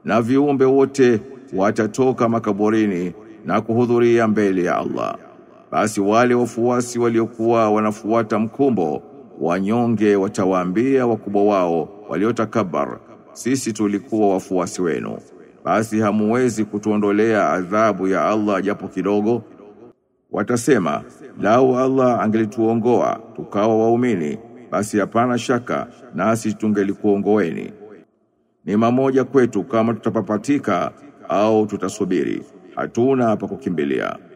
na viumbe wote watatoka makaburini na kuhudhuria mbele ya Allah. Basi wale wafuasi waliokuwa wanafuata mkumbo wanyonge watawaambia wakubwa wao waliotakabar, sisi tulikuwa wafuasi wenu, basi hamuwezi kutuondolea adhabu ya Allah japo kidogo. Watasema, lau Allah angelituongoa tukawa waumini, basi hapana shaka nasi tungelikuongoeni. Ni mamoja kwetu kama tutapapatika au tutasubiri, hatuna pa kukimbilia.